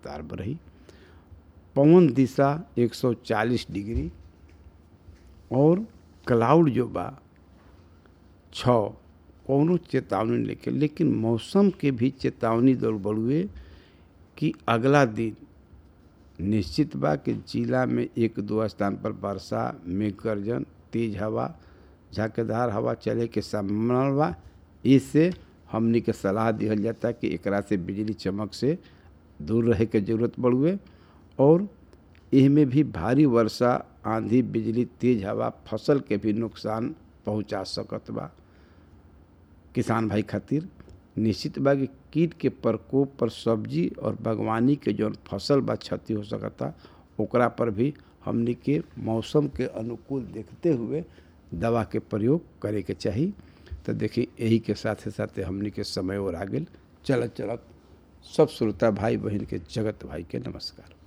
sharp रही पवन दिशा 140 degree और क्लाउड जो बा छः कौनो चेतावनी लेके लेकिन मौसम के भी चेतावनी दौड़ बढ़ुए कि अगला दिन निश्चित बा कि जिला में एक दो स्थान पर वर्षा मेघ गर्जन तेज हवा झाकेदार हवा चले के संभावना बा इससे हमनी के सलाह दिहल जाता कि एकरा से बिजली चमक से दूर रहे के जरूरत बढ़ुए और इनमें भी भारी वर्षा आंधी बिजली तेज हवा फसल के भी नुकसान पहुंचा सकत बा किसान भाई खातिर निश्चित बा कि कीट के प्रकोप पर सब्जी और बागवानी के जौन फसल बा क्षति हो सकता ओकरा पर भी हमनी के मौसम के अनुकूल देखते हुए दवा के प्रयोग करे के चाही तो देखी यही के साथे साथे हमनी के समय और आ गेल चलत चलत सब श्रोता भाई बहन के जगत भाई के नमस्कार